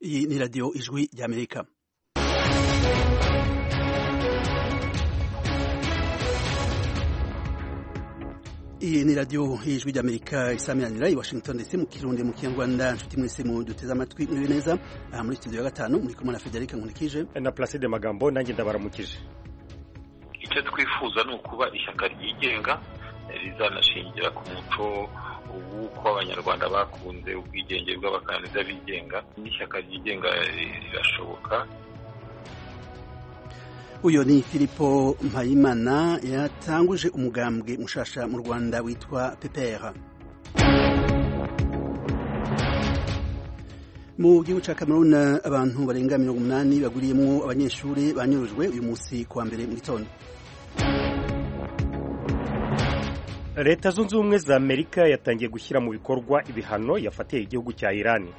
Iyi ni radiyo ijwi ry'amerika iyi ni radiyo y'ijwi ry'amerika isaminanira i washington ndetse mu kirundi mu kinyarwanda nshuti mwese mu duteze amatwi muri neza aha muri studio ya gatanu muri kumwe na federica nkurikije na placide magambo nanjye ndabaramukije icyo twifuza ni ukuba ishyaka ryigenga rizanashingira ku muco w'uko abanyarwanda bakunze ubwigenge bw'abakandida bigenga n'ishyaka ryigenga rirashoboka uyu ni filipo mpayimana yatanguje umugambwe mushasha mu rwanda witwa pepera mu gihugu cya cameroon abantu barenga mirongo umunani baguriyemo abanyeshuri banyurujwe uyu munsi kuwa mbere mu gitondo leta zunze ubumwe za amerika yatangiye gushyira mu bikorwa ibihano yafatiye igihugu cya irani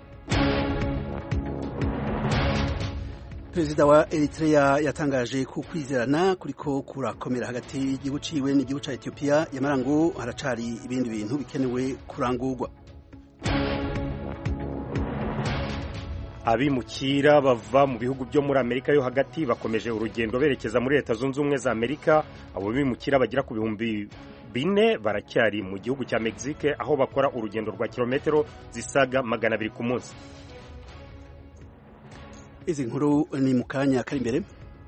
perezida wa eritrea yatangaje ko kwizerana kuriko kurakomera hagati y'igihugu ciwe n'igihugu ca etiyopiya yamara ngo haracari ibindi bintu bikenewe kurangurwa abimukira bava mu bihugu byo muri amerika yo hagati bakomeje urugendo berekeza muri leta zunze ubumwe za amerika abo bimukira bagera ku bihumbi bine baracyari mu gihugu cya mexique aho bakora urugendo rwa kilometero zisaga magana abiri ku munsi izi nkuru ni mu kanya kari imbere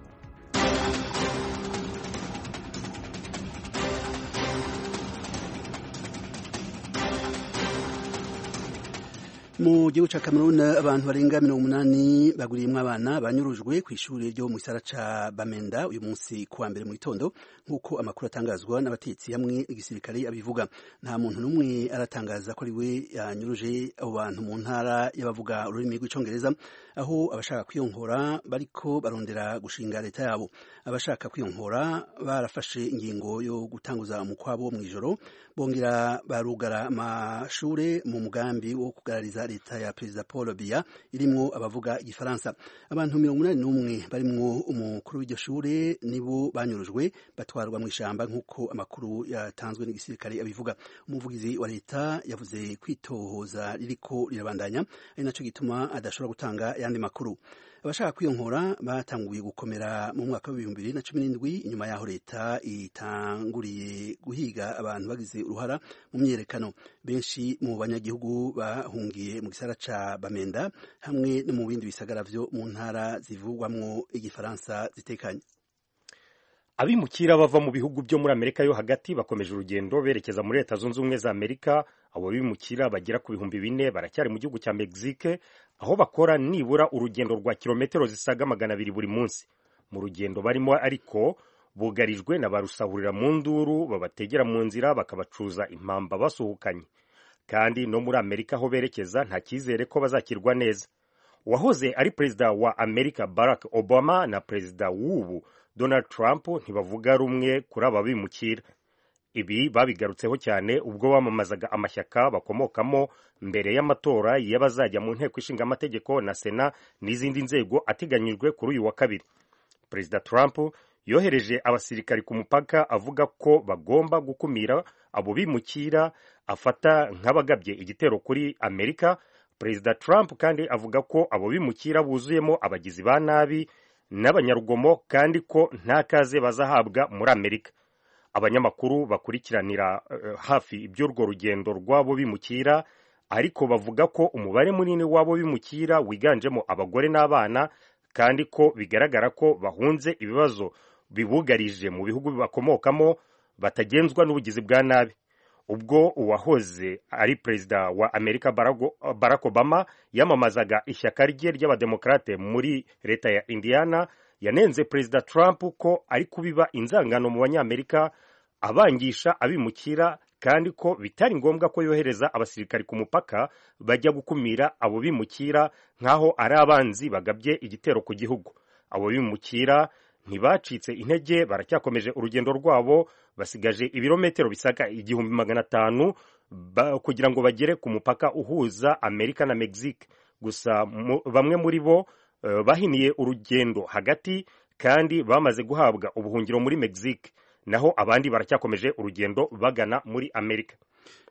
mu gihugu ca Cameroon abantu barenga mirongo umunani baguriyemwo abana banyurujwe ku ishuri ryo mu gisara ca Bamenda uyu munsi kuwa mbere mu gitondo nk'uko amakuru atangazwa n'abatetsi hamwe igisirikare abivuga nta muntu n'umwe aratangaza ko ari we yanyuruje abo bantu mu ntara y'abavuga ururimi rw'icongereza aho abashaka kwiyonkora bariko barondera gushinga leta yabo abashaka kwiyonkora barafashe ingingo yo gutanguza umukwabo mu ijoro bongera barugara amashure mu mugambi wo kugarariza leta ya perezida Paul Biya irimwo abavuga igifaransa abantu mirongo inani n'umwe barimwo umukuru w'iryo shure nibo banyurujwe batwarwa mu ishamba nk'uko amakuru yatanzwe n'igisirikare abivuga umuvugizi wa leta yavuze kwitohoza ririko rirabandanya ari naco gituma adashobora gutanga ayandi makuru abashaka kwiyonkora batanguye gukomera mu mwaka w'ibihumbi bibiri na cumi n'indwi inyuma y'aho leta itanguriye guhiga abantu bagize uruhara mu myerekano benshi mu banyagihugu bahungiye mu gisara ca bamenda hamwe no mu bindi bisagara vyo mu ntara zivugwamwo igifaransa zitekanye abimukira bava mu bihugu byo muri amerika yo hagati bakomeje urugendo berekeza muri leta zunze ubumwe za amerika abo bimukira bagera ku bihumbi bine baracyari mu gihugu cya mexique aho bakora nibura urugendo rwa kilometero zisaga magana abiri buri munsi mu rugendo barimo ariko bugarijwe na ba rusahurira mu nduru babategera mu nzira bakabacuza impamba basuhukanye kandi no muri amerika aho berekeza nta cyizere ko bazakirwa neza uwahoze ari perezida wa amerika barack obama na perezida w'ubu donald trump ntibavuga rumwe kuri aba bimukira ibi babigarutseho cyane ubwo bamamazaga amashyaka bakomokamo mbere y'amatora y'abazajya mu nteko ishinga amategeko na sena n'izindi nzego ateganyijwe kuri uyu wa kabiri perezida trump yohereje abasirikari ku mupaka avuga ko bagomba gukumira abo bimukira afata nk'abagabye igitero kuri amerika perezida trump kandi avuga ko abo bimukira buzuyemo abagizi ba nabi n'abanyarugomo kandi ko nta kaze bazahabwa muri amerika abanyamakuru bakurikiranira uh, hafi iby'urwo rugendo rw'abo bimukira ariko bavuga ko umubare munini w'abo bimukira wiganjemo abagore n'abana kandi ko bigaragara ko bahunze ibibazo bibugarije mu bihugu bakomokamo batagenzwa n'ubugizi bwa nabi ubwo uwahoze ari perezida wa amerika barack obama yamamazaga ishyaka rye ry'abademokarate muri leta ya indiana yanenze perezida trump ko ari kubiba inzangano mu banyamerika abangisha abimukira kandi ko bitari ngombwa ko yohereza abasirikari ku mupaka bajya gukumira abo bimukira nk'aho ari abanzi bagabye igitero ku gihugu abo bimukira ntibacitse intege baracyakomeje urugendo rwabo basigaje ibirometero bisaga igihumbi magana atanu kugira ngo bagere ku mupaka uhuza amerika na mexique gusa bamwe muri bo uh, bahiniye urugendo hagati kandi bamaze guhabwa ubuhungiro muri mexique naho abandi baracyakomeje urugendo bagana muri amerika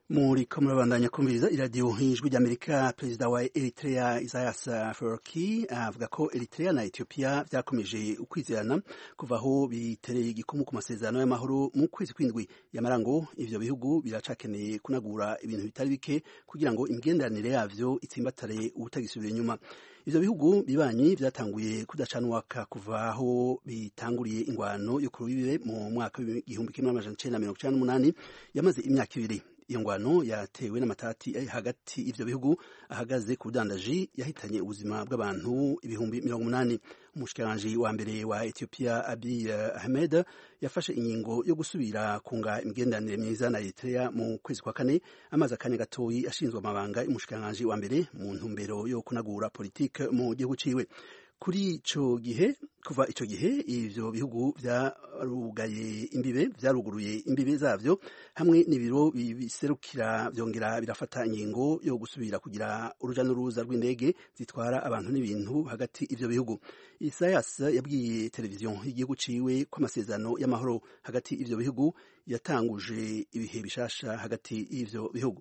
muriko murabandanya kumviriza iradiyo ijwi ry'amerika perezida wa eritrea isaias afwerki avuga ko eritrea na ethiopia vyakomeje ukwizerana kuva aho bitereye igikumu ku masezerano y'amahoro mu kwezi kw'indwi yamarango ivyo bihugu biracakeneye kunagura ibintu bitari bike kugira ngo imigenderanire yavyo itsimbatare ubutagisubira inyuma ivyo bihugu bibanyi vyatanguye kudacanwaka kuva aho bitanguriye ingwano yo ku rubibe mu mwaka w'igihumbi kimwe n'amajana icenda mirongo icenda n'umunani yamaze imyaka ibiri iyo ngwano yatewe n'amatati hagati y'ivyo bihugu ahagaze ku budandaji yahitanye ubuzima bw'abantu ibihumbi mirongo umunani umushikiranganji wa mbere wa Ethiopia Abiy Ahmed yafashe ingingo yo gusubira kunga imigenderanire myiza na Eritrea mu kwezi kwa kane amaze akanya gatoyi ashinzwe amabanga y'umushikiranganji wa mbere mu ntumbero yo kunagura politike mu gihugu ciwe kuri ico gihe kuva ico gihe ivyo bihugu vyarugaye imbibe vyaruguruye imbibe zavyo hamwe n'ibiro biserukira vyongera birafata ingingo yo gusubira kugira uruja n'uruza rw'indege zitwara abantu n'ibintu hagati ivyo bihugu Isaias yabwiye televiziyo y'igihugu ciwe ko amasezerano y'amahoro hagati ivyo bihugu yatanguje ibihe bishasha hagati y'ivyo bihugu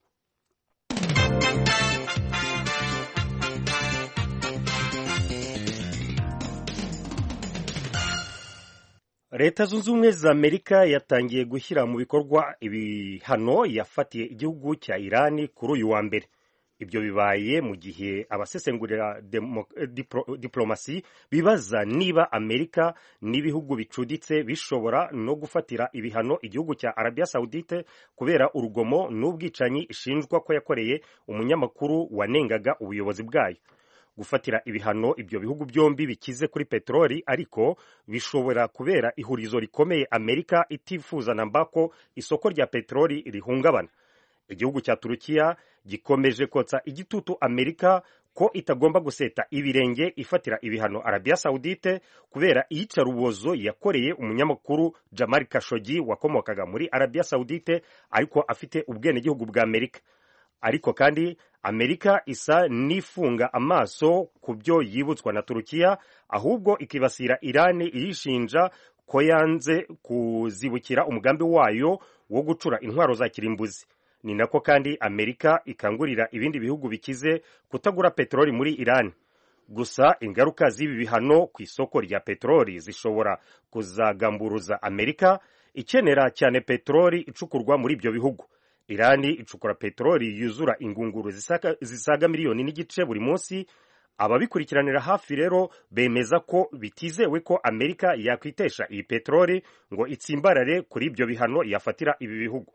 leta zunze ubumwe za amerika yatangiye gushyira mu bikorwa ibihano yafatiye igihugu cya irani kuri uyu wa mbere ibyo bibaye mu gihe abasesengurira diplomasi bibaza niba amerika n'ibihugu bicuditse bishobora no gufatira ibihano igihugu cya arabiya sawudite kubera urugomo n'ubwicanyi ishinjwa ko yakoreye umunyamakuru wanengaga ubuyobozi bwayo gufatira ibihano ibyo bihugu byombi bikize kuri peteroli ariko bishobora kubera ihurizo rikomeye amerika itifuza namba ko isoko rya peteroli rihungabana igihugu cya turukiya gikomeje kotsa igitutu amerika ko itagomba guseta ibirenge ifatira ibihano arabiya sawudite kubera iyicarubozo yakoreye umunyamakuru jamal kashogi wakomokaga muri arabiya sawudite ariko afite ubwenegihugu bwa amerika ariko kandi amerika isa n'ifunga amaso ku byo yibutswa na turukiya ahubwo ikibasira irani iyishinja ko yanze kuzibukira umugambi wayo wo gucura intwaro za kirimbuzi ni nako kandi amerika ikangurira ibindi bihugu bikize kutagura peteroli muri irani gusa ingaruka z'ibi bihano ku isoko rya peteroli zishobora kuzagamburuza amerika ikenera cyane peteroli icukurwa muri ibyo bihugu irani icukura peteroli yuzura ingunguru zisaga miliyoni n'igice buri munsi ababikurikiranira hafi rero bemeza ko bitizewe ko amerika yakwitesha iyi peteroli ngo itsimbarare kuri ibyo bihano yafatira ibi bihugu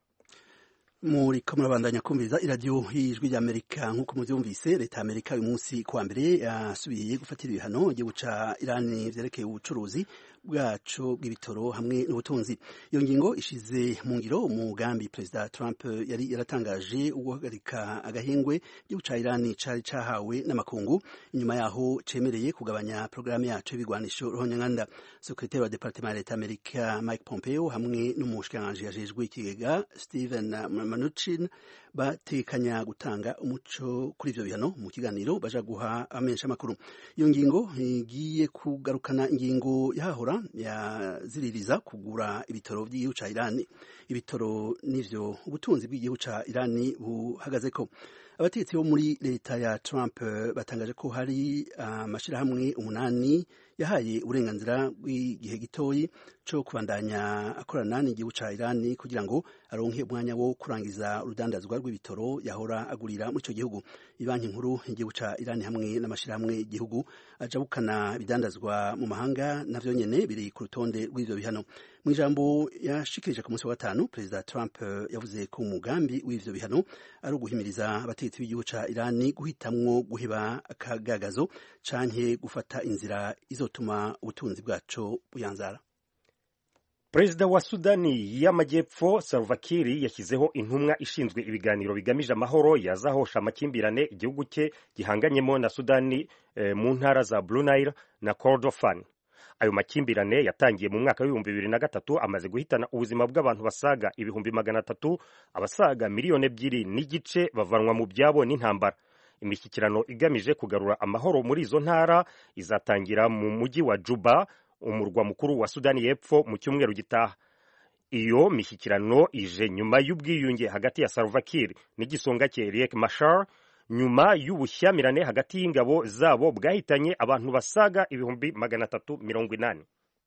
muri ko murabandanya kumviriza iradiyo y'ijwi ry'amerika nk'uko mubyumvise leta y'amerika uyu munsi kuwa mbere yasubiye gufatira ibihano igihugu ca irani vyerekeye ubucuruzi bwacu bw'ibitoro hamwe n'ubutunzi iyo ngingo ishize mu ngiro umugambi perezida trump yari yaratangaje wo guhagarika agahengwe igihugu ca irani cari cahawe n'amakungu inyuma yaho cemereye kugabanya porogaramu yacu y'ibigwanisho ruhonyanganda sekretari wa departement ya leta y'amerika mike pompeo hamwe n'umushikiranganji yajejwe ikigega stephen Mnuchin batekanya gutanga umuco kuri ivyo bihano mu kiganiro baja guha amenyesha makuru iyo ngingo igiye kugarukana ingingo yahahora yaziririza kugura ibitoro by'igihugu ca Irani ibitoro nivyo ubutunzi bw'igihugu ca Irani buhagazeko abategetsi bo muri leta ya Trump batangaje ko hari amashirahamwe uh, umunani yahaye uburenganzira bw'igihe gitoyi co kubandanya akorana n'igihugu ca Irani kugira ngo aronke umwanya wo kurangiza urudandazwa rw'ibitoro yahora agurira muri ico gihugu ibanki nkuru igihugu ca Irani hamwe n'amashirahamwe igihugu ajabukana ibidandazwa mu mahanga navyo nyene biri ku rutonde rw'ivyo bihano mu ijambo yashikirije ku munsi wa gatanu perezida Trump yavuze ko umugambi w'ivyo bihano ari uguhimiriza abategetsi b'igihugu ca Irani guhitamwo guheba akagagazo canke gufata inzira izotuma ubutunzi bwaco buyanzara perezida wa sudani y'amajyepfo salva kiir yashyizeho intumwa ishinzwe ibiganiro bigamije amahoro yazahosha amakimbirane igihugu cye gihanganyemo na sudani eh, mu ntara za blue nile na kordofan ayo makimbirane yatangiye mu mwaka w'ibihumbi bibiri na gatatu amaze guhitana ubuzima bw'abantu basaga ibihumbi magana atatu abasaga miliyoni ebyiri n'igice bavanwa mu byabo n'intambara imishyikirano igamije kugarura amahoro muri izo ntara izatangira mu mujyi wa juba umurwa mukuru wa sudani y'epfo mu cyumweru gitaha iyo mishyikirano ije nyuma y'ubwiyunge hagati ya Salva Kiir n'igisonga cye Riek Machar nyuma y'ubushyamirane hagati y'ingabo zabo bwahitanye abantu basaga ibihumbi magana atatu mirongo inani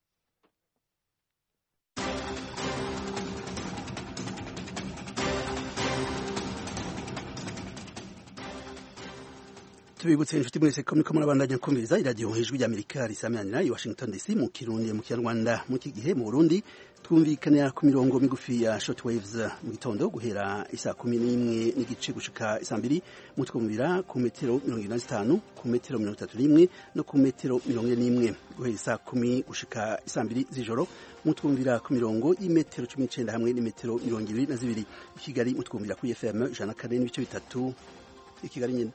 tubibutse inshuti mwese ko muriko murabandanya kumviriza iradiyo ijwi ry'amerika risamiranyira i washington dc mu kirundi mu kinyarwanda mu iki gihe mu burundi twumvikanira ku mirongo migufi ya shortwaves mu gitondo guhera isaa kumi n'imwe n'igice gushika isaa mbiri mutwumvira ku metero mirongo ine na zitanu ku metero mirongo itatu n'imwe no ku metero mirongo ine n'imwe guhera isaa kumi gushika isaa mbiri z'ijoro mutwumvira ku mirongo y'imetero cumi n'icenda hamwe n'imetero mirongo ibiri na zibiri i kigali mutwumvira kuri fm ijana na kane n'ibice bitatu i kigali nyine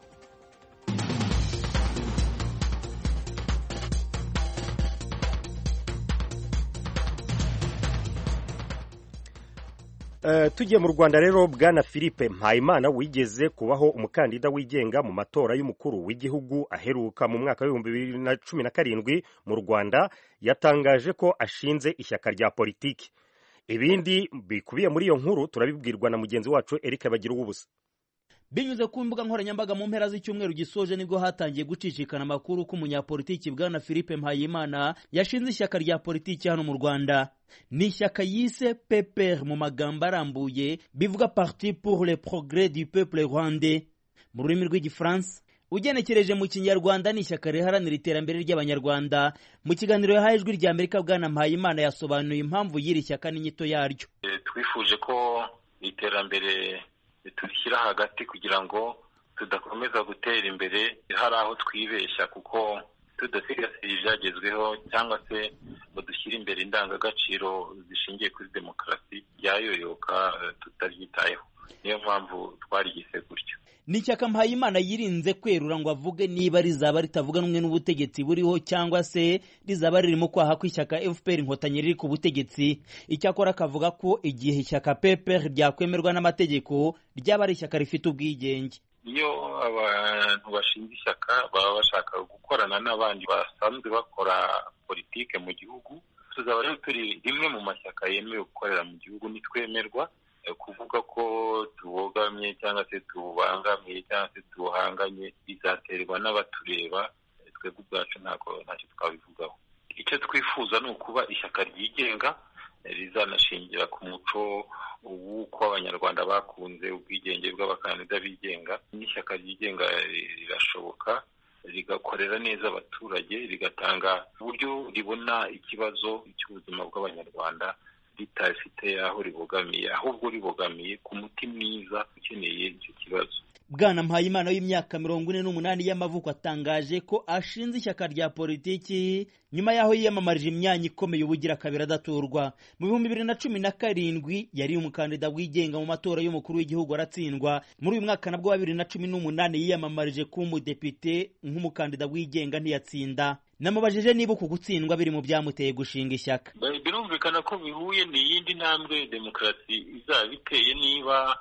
tugiye mu rwanda rero bwana philippe mpayimana wigeze kubaho umukandida wigenga mu matora y'umukuru w'igihugu aheruka mu mwaka w'ibihumbi bibiri na cumi na karindwi mu rwanda yatangaje ko ashinze ishyaka rya politiki ibindi bikubiye muri iyo nkuru turabibwirwa na mugenzi wacu eric bagira ubusa binyuze ku mbuga nkoranyambaga mu mpera z'icyumweru gisoje nibwo hatangiye gucicikana amakuru ko umunyapolitiki bwana philippe mpayimana yashinze ishyaka rya politiki hano mu rwanda ni ishyaka yise pepr mu magambo arambuye bivuga parti pour le progrès du peuple rwandais mu rurimi rw'igifaransa ugenekereje mu kinyarwanda ni ishyaka riharanira iterambere ry'abanyarwanda mu kiganiro yahaye ijwi rya amerika bwana mpayimana yasobanuye impamvu y'iri shyaka n'inyito yaryo twifuje ko iterambere turishyira hagati kugira ngo tudakomeza gutera imbere hari aho twibeshya kuko tudasigasira ibyagezweho cyangwa se ngo dushyire imbere indangagaciro zishingiye kuri demokarasi byayoyoka tutabyitayeho niyo mpamvu twarigise gutyo ni ishyaka mpayimana yirinze kwerura ngo avuge niba rizaba ritavuga rumwe n'ubutegetsi buriho cyangwa se rizaba riri mu kwaha kw'ishyaka fpr inkotanyi riri ku butegetsi icyakora akavuga ko igihe ishyaka pepr ryakwemerwa n'amategeko ryaba ari ishyaka rifite ubwigenge iyo abantu bashinze ishyaka baba bashaka gukorana n'abandi basanzwe bakora politike mu gihugu tuzaba rero turi rimwe mu mashyaka yemewe gukorera mu gihugu nitwemerwa kuvuga ko tubogamye cyangwa se tubangamiye cyangwa se tubuhanganye bizaterwa n'abatureba twebwe ubwacu ntabwo ntacyo twabivugaho icyo twifuza ni ukuba ishyaka ryigenga rizanashingira ku muco w'uko abanyarwanda bakunze ubwigenge bw'abakandida bigenga n'ishyaka ryigenga rirashoboka rigakorera neza abaturage rigatanga uburyo ribona ikibazo cy'ubuzima bw'abanyarwanda ritafite aho ribogamiye ahubwo ribogamiye ku muti mwiza ukeneye icyo kibazo bwana mpayimana w'imyaka mirongo ine n'umunani y'amavuko atangaje ko ashinze ishyaka rya politiki nyuma y'aho yiyamamarije imyanya ikomeye ubugira kabiri adaturwa mu bihumbi bibiri na cumi na karindwi yari umukandida wigenga mu matora y'umukuru w'igihugu aratsindwa muri uyu mwaka nabwo wa bibiri na cumi n'umunani yiyamamarije kuba umudepite nk'umukandida wigenga ntiyatsinda namubajije niba uku gutsindwa biri mu byamuteye gushinga ishyaka birumvikana ko bihuye ni iyindi ntambwe demokarasi izaba iteye niba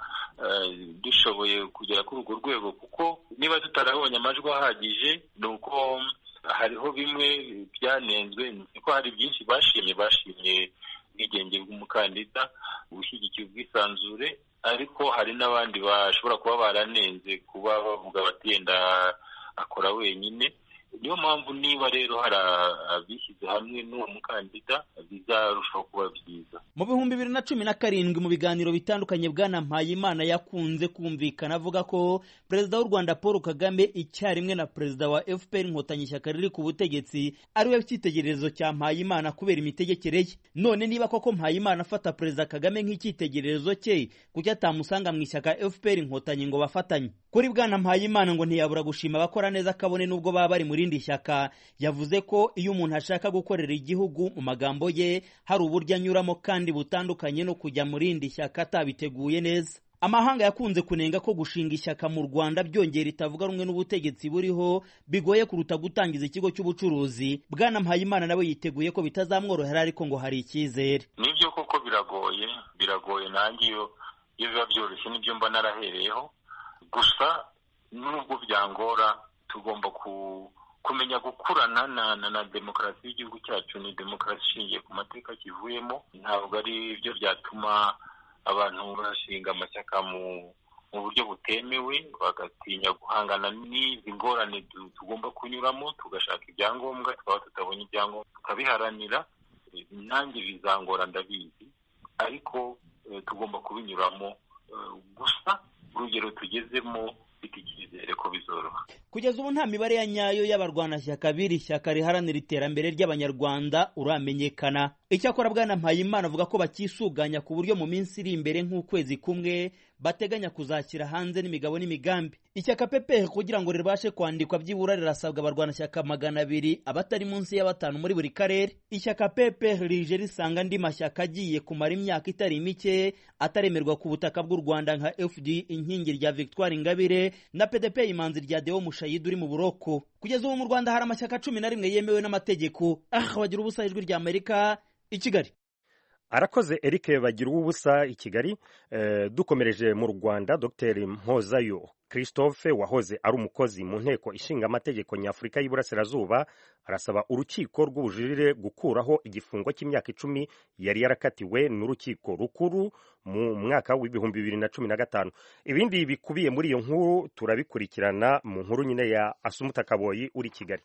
dushoboye kugera kuri urwo rwego kuko niba tutarabonye amajwi ahagije ni uko hariho bimwe byanenzwe niko hari byinshi bashimye bashimye ubwigenge bw'umukandida ubushyigikiye ubwisanzure ariko hari n'abandi bashobora kuba baranenze kuba bavuga bati yenda akora wenyine niyo mpamvu niba rero hari abishyize hamwe n'uwo mukandida bizarushaho kuba byiza mu bihumbi bibiri na cumi na karindwi mu biganiro bitandukanye bwana mpayimana yakunze kumvikana avuga ko perezida w'u rwanda paul kagame icyarimwe na perezida wa fpr inkotanyi ishyaka riri ku butegetsi ariwe cyitegererezo cya mpayimana kubera imitegekere ye none niba koko mpayimana afata perezida kagame nk'icyitegererezo cye kuki atamusanga mu ishyaka fpr inkotanyi ngo bafatanye kuri bwana mpayimana ngo ntiyabura gushima abakora neza kabone n'ubwo baba bari mu rindi shyaka yavuze ko iyo umuntu ashaka gukorera igihugu mu magambo ye hari uburyo anyuramo kandi butandukanye no kujya mu rindi shyaka atabiteguye neza amahanga yakunze kunenga ko gushinga ishyaka mu rwanda byongera itavuga rumwe n'ubutegetsi buriho bigoye kuruta gutangiza ikigo cy'ubucuruzi bwana mpayimana nawe yiteguye ko bitazamworohera ariko ngo hari icyizere nibyo koko biragoye biragoye nanjye iyo iyo biba byoroshye nibyo mba narahereyeho gusa nubwo byangora tugomba kumenya gukurana na na, na demokarasi y'igihugu cyacu ni demokarasi ishingiye ku mateka kivuyemo ntabwo ari byo byatuma abantu bashinga amashyaka mu mu buryo butemewe bagatinya guhangana n'izi ngorane tugomba kunyuramo tugashaka ibyangombwa twaba tutabonye ibyangombwa tukabiharanira nanjye bizangora ndabizi ariko tugomba kubinyuramo gusa urugero tugezemo mfite icyizere ko bizoroha kugeza ubu nta mibare ya nyayo y'abarwanashyaka b'iri shyaka riharanira iterambere ry'abanyarwanda uramenyekana icyakora bwana mpayimana avuga ko bakisuganya ku buryo mu minsi iri imbere nk'ukwezi kumwe bateganya kuzashyira hanze n'imigabo n'imigambi ishyaka pepe kugira ngo ribashe kwandikwa byibura rirasabwa abarwanashyaka magana abiri abatari munsi ya batanu muri buri karere ishyaka pepe rije risanga andi mashyaka agiye kumara imyaka itari mike ataremerwa ku butaka bw'u rwanda nka fd inkingi rya victoire ingabire na pdp imanzi rya deo mushayidi uri mu buroko kugeza ubu mu rwanda hari amashyaka cumi na rimwe yemewe n'amategeko ah bagira ubusa ijwi rya amerika i kigali arakoze eric bagira ubusa i kigali dukomereje mu rwanda dr mpozayo christophe wahoze ari umukozi mu nteko ishinga amategeko nyafurika y'iburasirazuba arasaba urukiko rw'ubujurire gukuraho igifungo cy'imyaka icumi yari yarakatiwe n'urukiko rukuru mu mwaka w'ibihumbi bibiri na cumi na gatanu ibindi bikubiye muri iyo nkuru turabikurikirana mu nkuru nyine ya asumuta kaboyi uri kigali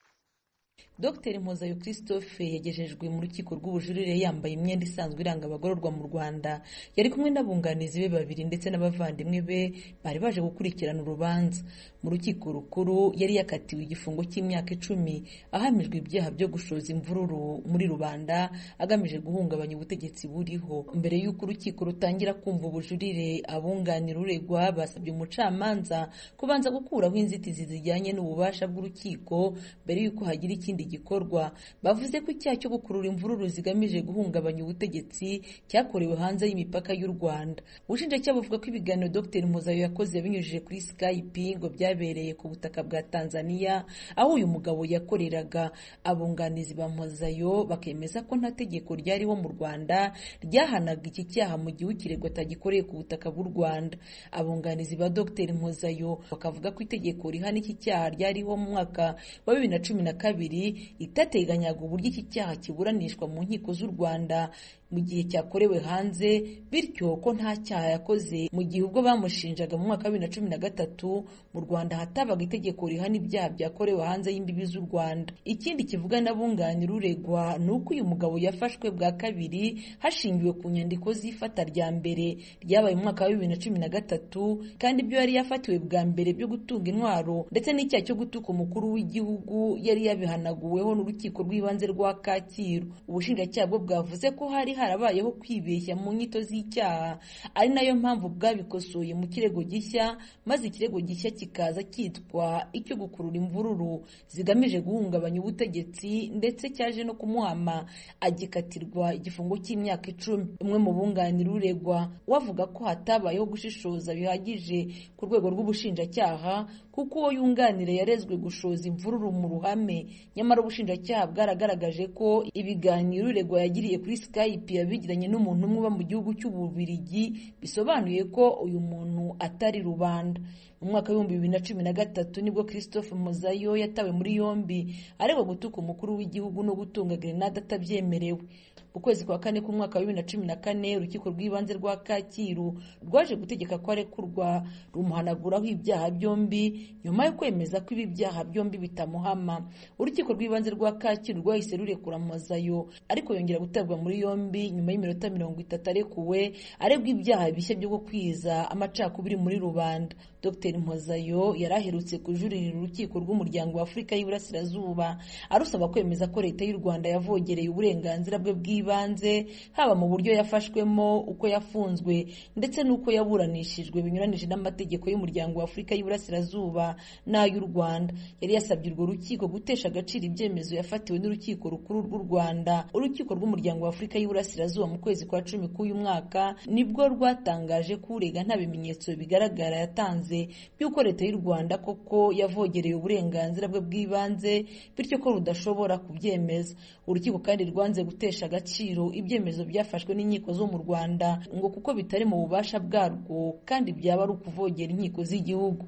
Dr Mpozayo Christophe yagejejwe mu rukiko rw'ubujurire yambaye imyenda isanzwe iranga abagororwa mu Rwanda yari kumwe n'abunganizi be babiri ndetse n'abavandimwe be bari baje gukurikirana urubanza mu rukiko rukuru yari yakatiwe igifungo cy'imyaka icumi ahamijwe ibyaha byo gushoza imvururu muri rubanda agamije guhungabanya ubutegetsi buriho mbere y'uko urukiko rutangira kumva ubujurire abunganira uregwa basabye umucamanza kubanza gukuraho inzitizi zijyanye n'ububasha bw'urukiko mbere y'uko hagira ikindi gikorwa bavuze ko icyaha cyo gukurura imvururu zigamije guhungabanya ubutegetsi cyakorewe hanze y'imipaka y'u Rwanda ubushinjacyaha buvuga ko ibiganiro Dr Muzayo yakoze yabinyujije kuri Skype ngo byabereye ku butaka bwa Tanzania aho uyu mugabo yakoreraga abunganizi ba Muzayo bakemeza ko nta tegeko ryariho mu Rwanda ryahanaga iki cyaha mu gihe ukiregwa atagikoreye ku butaka bw'u Rwanda abunganizi ba Dr Muzayo bakavuga ko itegeko rihana iki cyaha ryariho mu mwaka wa bibiri na cumi na kabiri itateganyaga uburyo iki cyaha kiburanishwa mu nkiko z'u Rwanda mu gihe cyakorewe hanze bityo ko nta cyaha yakoze mu gihe ubwo bamushinjaga mu mwaka wa bibiri na cumi na gatatu mu Rwanda hatabaga itegeko rihana ibyaha byakorewe hanze y'imbibi z'u Rwanda ikindi kivuga n'abunganira uregwa ni uko uyu mugabo yafashwe bwa kabiri hashingiwe ku nyandiko z'ifata rya mbere ryabaye mu mwaka wa bibiri na cumi na gatatu kandi ibyo yari yafatiwe bwa mbere byo gutunga intwaro ndetse n'icyaha cyo gutuka umukuru w'igihugu yari yabihanaguweho n'urukiko rw'ibanze rwa Kacyiru ubushinjacyaha bwo bwavuze ko hari harabayeho kwibeshya mu nyito z'icyaha ari nayo mpamvu bwabikosoye mu kirego gishya maze ikirego gishya kikaza cyitwa icyo gukurura imvururu zigamije guhungabanya ubutegetsi ndetse cyaje no kumuhama agikatirwa igifungo cy'imyaka icumi umwe mu bunganira uregwa wavuga ko hatabayeho gushishoza bihagije ku rwego rw'ubushinjacyaha kuko uwo yunganira yarezwe gushoza imvururu mu ruhame nyamara ubushinjacyaha bwaragaragaje ko ibiganiro uregwa yagiriye kuri Skype yabigiranye n'umuntu umwe uba mu gihugu cy'ububirigi bisobanuye ko uyu muntu atari rubanda mu mwaka w'ibihumbi bibiri na cumi na gatatu nibwo christophe muzayo yatawe muri yombi aregwa gutuka umukuru w'igihugu no gutunga grenade atabyemerewe mu kwezi kwa kane k'umwaka wa bibiri na cumi na kane urukiko rw'ibanze rwa kacyiru rwaje gutegeka ko arekurwa rumuhanaguraho ibyaha byombi nyuma yo kwemeza ko ibi byaha byombi bitamuhama urukiko rw'ibanze rwa kacyiru rwahise rurekura muzayo ariko yongera gutabwa muri yombi nyuma y'iminota mirongo itatu arekuwe aregwa ibyaha bishya byo gukwiza amacakubiri muri rubanda dr mpozayo yari aherutse kujuririra urukiko rw'umuryango wa afurika y'iburasirazuba arusaba kwemeza ko leta y'u rwanda yavogereye uburenganzira bwe bw'ibanze haba mu buryo yafashwemo uko yafunzwe ndetse n'uko yaburanishijwe binyuranije n'amategeko y'umuryango wa afurika y'iburasirazuba n'ay'u rwanda yari yasabye urwo rukiko gutesha agaciro ibyemezo yafatiwe n'urukiko rukuru rw'u rwanda urukiko rw'umuryango wa afurika y'iburasirazuba mu kwezi kwa cumi k'uyu mwaka nibwo rwatangaje ko urega nta bimenyetso bigaragara yatanze by'uko leta y'u rwanda koko yavogereye uburenganzira bwe bw'ibanze bityo ko rudashobora kubyemeza urukiko kandi rwanze gutesha agaciro ibyemezo byafashwe n'inkiko zo mu rwanda ngo kuko bitari mu bubasha bwarwo kandi byaba ari ukuvogera inkiko z'igihugu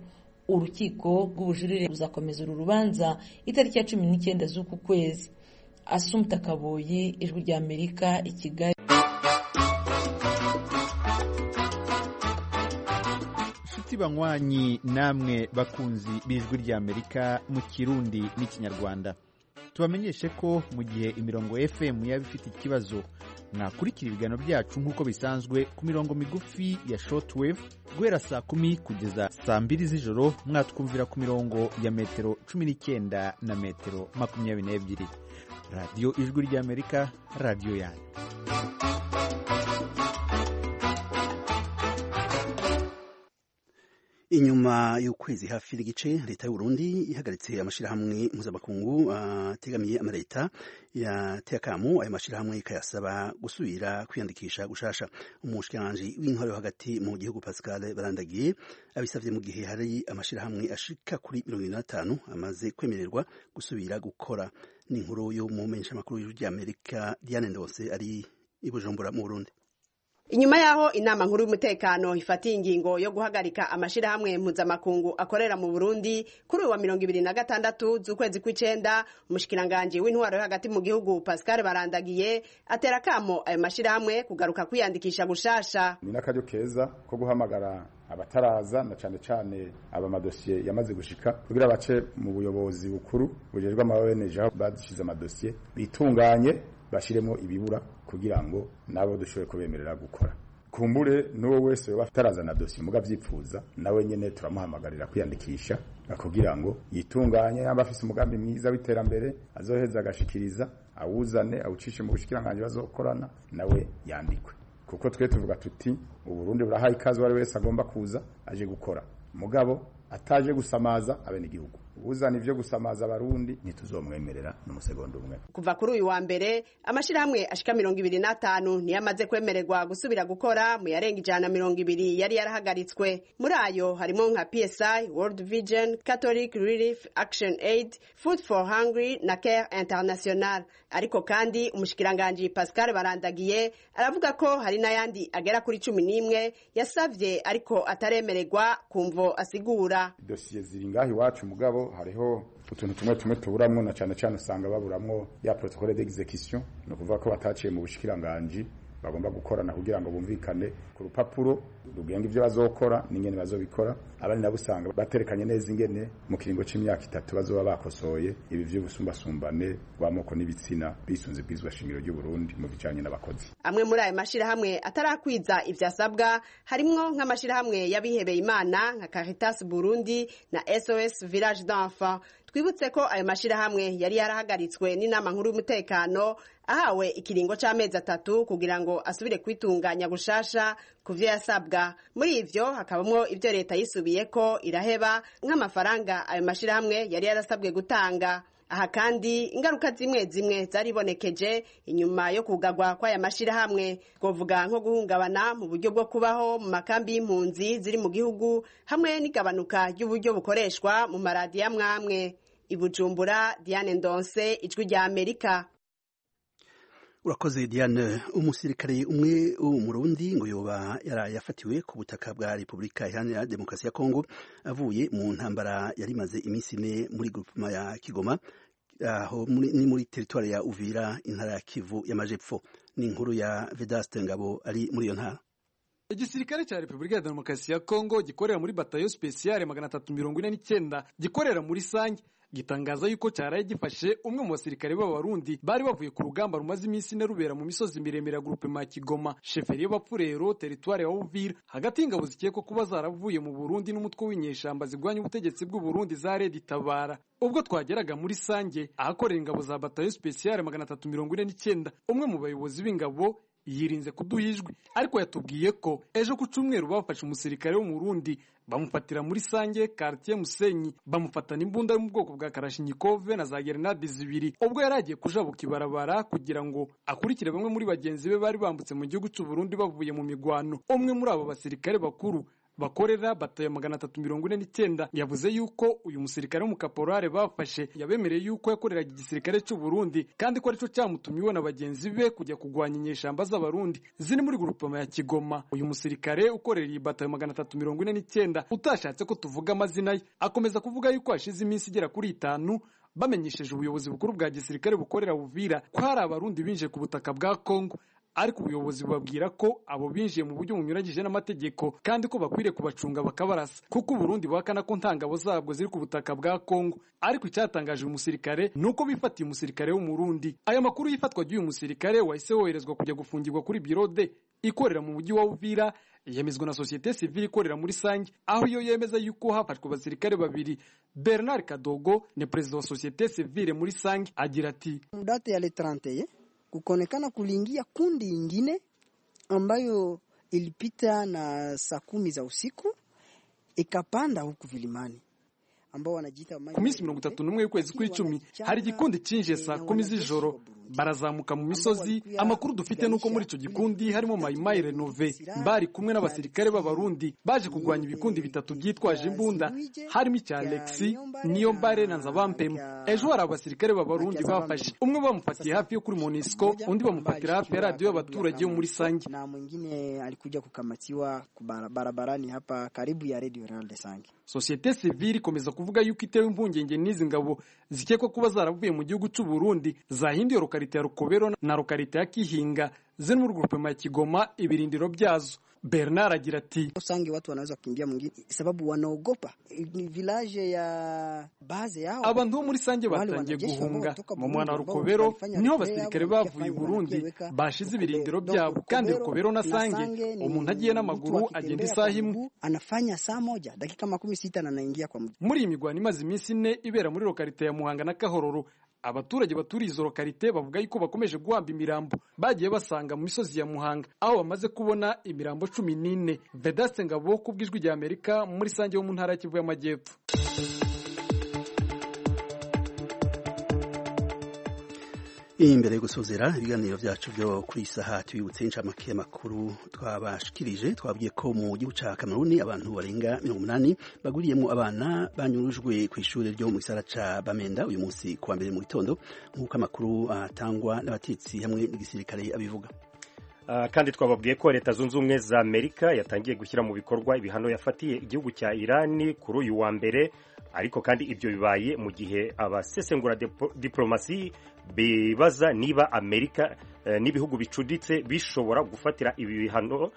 urukiko rw'ubujurire ruzakomeza uru rubanza itariki ya cumi n'icyenda z'uku kwezi asumta kaboyi ijwi rya amerika i kigali inshuti banywanyi namwe bakunzi b'ijwi rya amerika mu kirundi n'ikinyarwanda tubamenyeshe ko mu gihe imirongo fm yaba ifite ikibazo mwakurikira ibiganiro byacu nk'uko bisanzwe ku mirongo migufi ya shortwave guhera saa kumi kugeza saa mbiri z'ijoro mwatwumvira ku mirongo ya metero cumi n'icyenda na metero makumyabiri n'ebyiri radiyo ijwi ry'amerika radiyo yanyu inyuma y'ukwezi hafi n'igice leta y'u Burundi ihagaritse amashirahamwe mpuzamakungu ategamiye uh, amaleta yateye akamu ayo mashirahamwe ikayasaba gusubira kwiyandikisha gushasha umushikiranganji w'intwaro yo hagati mu gihugu Pascal Barandagiye abisavye mu gihe hari amashirahamwe ashika kuri mirongo ine n'atanu amaze kwemererwa gusubira gukora ni inkuru yo mu menyeshamakuru y'ijwi ry'Amerika Diane Ndose ari i Bujumbura mu Burundi inyuma yaho inama nkuru y'umutekano ifatiye ingingo yo guhagarika amashirahamwe mpuzamakungu akorera mu Burundi kuri uwa mirongo ibiri na gatandatu z'ukwezi kw'icenda umushikiranganji w'intwaro yo hagati mu gihugu Pascal Barandagiye atera akamo ayo mashirahamwe kugaruka kwiyandikisha gushasha ni n'akaryo keza ko guhamagara abataraza na cane cane aba madosiye yamaze gushika kugira bace mu buyobozi bukuru bujejwe ama ONG aho badushize amadosiye bitunganye bashiremo ibibura kugira ngo nabo dushobore kubemerera gukora kumbure n'uwo wese yoba atarazana dosiye muga vyipfuza nawe nyene turamuhamagarira kwiyandikisha kugira ngo yitunganye yamba afise umugambi mwiza w'iterambere azoheza agashikiriza awuzane awucishe mu bushikiranganji bazokorana nawe yandikwe kuko twe tuvuga tuti uburundi burahaye ikaze uwari wese agomba kuza aje gukora mugabo ataje gusamaza abenegihugu uzana ivyo gusamaza abarundi ntituzomwemerera n'umusegonda umwe kuva kuri uyu wa mbere amashirahamwe ashika mirongo ibiri n'atanu niyo amaze kwemererwa gusubira gukora mu yarenga ijana na mirongo ibiri yari yarahagaritswe muri ayo harimo nka psi world vision catholic relief action aid food for hungry na care international ariko kandi umushikiranganji pascal barandagiye aravuga ko hari n'ayandi agera kuri cumi n'imwe yasavye ariko ataremererwa kumvo asigura dosiye ziri ngaho iwacu mugabo hariho utuntu tumwe tumwe tuburamwo na cane cane usanga baburamwo ya protocole d'execution ni ukuvuga ko bataciye mu bushikiranganji bagomba gukorana kugira ngo bumvikane ku rupapuro rugenga ivyo bazokora n'ingene bazobikora abandi nabo usanga baterekanye neza ingene mu kiringo c'imyaka itatu bazoba bakosoye ibi vy'ubusumbasumbane bw'amoko n'ibitsina bisunze bwizwa shingiro ry'u Burundi mu bijanye n'abakozi amwe muri ayo mashirahamwe atarakwiza ivyasabwa harimwo nk'amashirahamwe y'abihebeye imana nka Caritas Burundi na SOS Village d'Enfants twibutse ko ayo mashirahamwe yari yarahagaritswe n'inama nkuru y'umutekano ahawe ikiringo c'amezi atatu kugira ngo asubire kwitunganya gushasha ku vyo yasabwa muri ivyo hakabamwo ivyo leta yisubiyeko iraheba nk'amafaranga ayo mashirahamwe yari yarasabwe gutanga aha kandi ingaruka zimwe zimwe zaribonekeje inyuma yo kugagwa kw'aya mashirahamwe twovuga nko guhungabana mu buryo bwo kubaho mu makambi y'impunzi ziri mu gihugu hamwe n'igabanuka ry'uburyo bukoreshwa mu maradiyo amwamwe i Bujumbura Diane Ndonse ijwi rya Amerika urakoze Diane umusirikare umwe w'umurundi ngo yoba yafatiwe ku butaka bwa Repubulika Iharanira Demokarasi ya Kongo avuye mu ntambara yari imaze iminsi ine muri groupement ya Kigoma aho ni muri teritwari ya Uvira intara ya Kivu y'amajepfo ni inkuru ya Vedaste Ngabo ari muri iyo ntara igisirikare cya repubulika ya demokarasi ya kongo gikorera muri batayo spesiyale magana atatu mirongo ine n'icyenda gikorera muri sange gitangaza yuko cyaraye gifashe umwe mu basirikare b'abarundi bari bavuye ku rugamba rumaze iminsi ine rubera mu misozi miremire ya gurupe ma kigoma sheferi y'abapfurero teritwari ya uvira hagati y'ingabo zikekwa kuba zaravuye mu burundi n'umutwe w'inyeshamba zigwanya ubutegetsi bw'uburundi za redi tabara ubwo twageraga muri sange ahakorera ingabo za batayo spesiyale magana atatu mirongo ine n'icyenda umwe mu bayobozi b'ingabo yirinze kuduha ijwi ariko yatubwiye ko ejo ku cyumweru bafashe umusirikare wo mu Burundi bamufatira muri sange quartier Musenyi bamufatana imbunda yo mu bwoko bwa Kalashnikov na za grenade zibiri ubwo yari agiye kujabuka ibarabara kugira ngo akurikire bamwe muri bagenzi be bari bambutse mu gihugu cy'u Burundi bavuye mu migwano umwe muri abo basirikare bakuru bakorera batayo magana atatu mirongo ine n'icyenda yavuze yuko uyu musirikare w'umukaporare bafashe yabemereye yuko yakoreraga igisirikare cy'u Burundi kandi ko aricyo cyamutumye iwe na bagenzi be kujya kurwanya inyeshamba z'abarundi ziri muri grupama ya Kigoma uyu musirikare ukorera iyi batayo magana atatu mirongo ine n'icyenda utashatse ko tuvuga amazina ye akomeza kuvuga yuko hashize iminsi igera kuri itanu bamenyesheje ubuyobozi bukuru bwa gisirikare bukorera Buvira ko hari abarundi binjiye ku butaka bwa Kongo ariko ubuyobozi bubabwira ko abo binjiye mu buryo bunyuranyije n'amategeko kandi ko bakwiriye kubacunga bakabarasa kuko uburundi buhakana ko nta ngabo zabwo ziri ku butaka bwa kongo ariko icyatangaje uyu musirikare ni uko bifatiye umusirikare w'umurundi aya makuru y'ifatwa ry'uyu musirikare wahise woherezwa kujya gufungirwa kuri birode ikorera mu mujyi wa uvira yemezwa na sosiyete sivile ikorera muri sange aho iyo yemeza yuko hafashwe abasirikare babiri bernard kadogo ni perezida wa sosiyete sivile muri sange agira ati date ya le 31 kukonekana kuliingia kundi ingine ambayo ilipita na saa kumi za usiku ikapanda huku vilimani ambao wanajiita ku minsi mirongo itatu n'umwe y'ukwezi kw'icumi hari igikundi cyinjiye saa kumi z'ijoro barazamuka mu misozi amakuru dufite nuko muri icyo gikundi harimo mayimayi renove bari kumwe n'abasirikare b'abarundi baje kurwanya ibikundi bitatu byitwaje imbunda harimo icya alexi niyo mbare na nzabampemu ejo hari abasirikare b'abarundi bafashe umwe bamufatiye hafi yo kuri monisco undi bamufatira hafi ya radiyo y'abaturage yo muri sange na mwingine alikuja kukamatiwa barabarani hapa karibu ya radio Real de Sange sosiyete sivile ikomeza kuvuga yuko itewe impungenge n'izi ngabo zikekwa kuba zaravuye mu gihugu cy'u Burundi zahinduye lokalite ya Rukobero na lokalite ya Kihinga ziri muri grupema ya Kigoma ibirindiro byazo Bernard agira ati Sange watu wanaweza kukimbia mwingine sababu wanaogopa ni village ya base yao abantu bo muri Sange batangiye guhunga mu mwana wa Rukobero niho abasirikare bavuye i Burundi bashize ibirindiro byabo kandi Rukobero na Sange umuntu agiye n'amaguru agenda isaha imwe anafanya saa moja dakika makumi sita na anaingia kwa mji muri iyi migwano imaze iminsi ine ibera muri lokalite ya Muhanga na Kahororo abaturage baturiye izo lokalite bavuga yuko bakomeje guhamba imirambo bagiye basanga mu misozi ya Muhanga aho bamaze kubona imirambo cumi n'ine Vedaste Ngabo ku bw'ijwi rya Amerika muri sange yo mu ntara ya Kivu y'Amajyepfo imbere yo gusozera ibiganiro byacu byo kuri saha tubibutse inshamake y'amakuru twabashikirije twabwiye ko mu gihugu ca Kameruni abantu barenga mirongo umunani baguriyemo abana banyurujwe ku ishuri ryo mu gisara ca Bamenda uyu munsi kuwa mbere mu gitondo nk'uko amakuru atangwa n'abatetsi hamwe n'igisirikare abivuga kandi twababwiye ko leta zunze ubumwe za amerika yatangiye gushyira mu bikorwa ibihano yafatiye igihugu cya irani kuri uyu wa mbere ariko kandi ibyo bibaye mu gihe abasesengura diplomasi bibaza niba amerika n'ibihugu bicuditse bishobora gufatira ibi bihano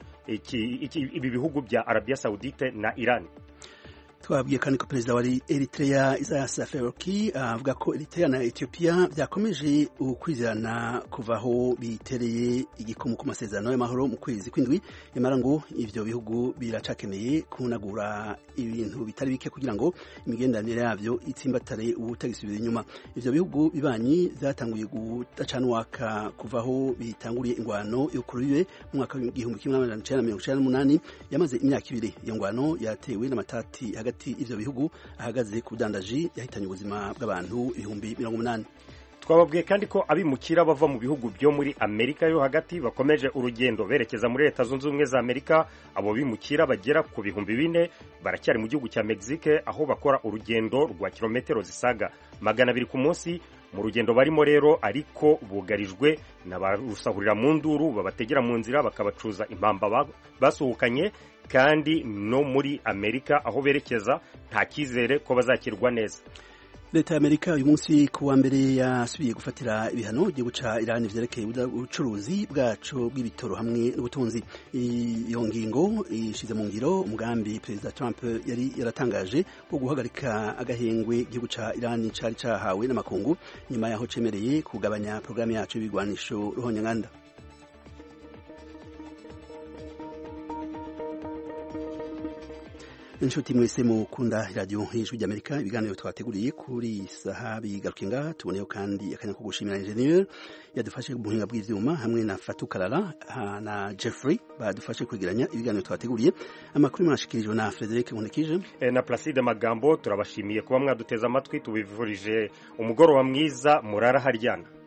ibi bihugu bya arabiya sawudite na irani twabwiye kandi ko perezida wa Eritrea Isaias Afwerki avuga ko Eritrea na Ethiopia byakomeje ukwizerana kuva aho bitereye igikomo ku masezerano y'amahoro mu kwezi kw'indwi nyamara ngo ivyo bihugu biracakeneye kunagura ibintu bitari bike kugira ngo imigenderanire yavyo itsimbatare ubutagisubira inyuma ivyo bihugu bibanyi vyatanguye gudacanwaka kuva aho bitanguriye ingwano yo kurubibe mu mwaka w'igihumbi kimwe n'amajana icenda na mirongo icenda n'umunani yamaze imyaka ibiri iyo ngwano yatewe n'amatati hagati hagati y'ivyo bihugu ahagaze ku budandaji yahitanye ubuzima bw'abantu ibihumbi mirongo umunani twababwiye kandi ko abimukira bava mu bihugu byo muri amerika yo hagati bakomeje urugendo berekeza muri leta zunze ubumwe za amerika abo bimukira bagera ku bihumbi bine baracyari mu gihugu cya mexique aho bakora urugendo rwa kilometero zisaga magana abiri ku munsi mu rugendo barimo rero ariko bugarijwe n'abarusahurira mu nduru babategera mu nzira bakabacuza impamba basuhukanye kandi no muri amerika aho berekeza nta cyizere ko bazakirwa neza leta y'amerika uyu munsi ku wa mbere yasubiye gufatira ibihano igihugu ca irani vyerekeye ubucuruzi bwaco bw'ibitoro hamwe n'ubutunzi iyo ngingo ishize mu ngiro umugambi perezida trump yari yaratangaje wo guhagarika agahengwe igihugu ca irani cari cahawe n'amakungu nyuma yaho cemereye kugabanya porogaramu yaco y'ibigwanisho ruhonyanganda inshuti mwese mukunda radiyo y'ijwi ry'amerika ibiganiro twateguriye kuri saha bigaruke ngaha tuboneyeho kandi akanya ko gushimira enjeniyeri yadufashe mu buhinga bw'ibyuma hamwe na fatu karara na jeffrey badufashe kwegeranya ibiganiro twateguriye amakuru mwashikirijwe na frederic nkunikije na placide magambo turabashimiye kuba mwaduteze amatwi tubivurije umugoroba mwiza murara haryana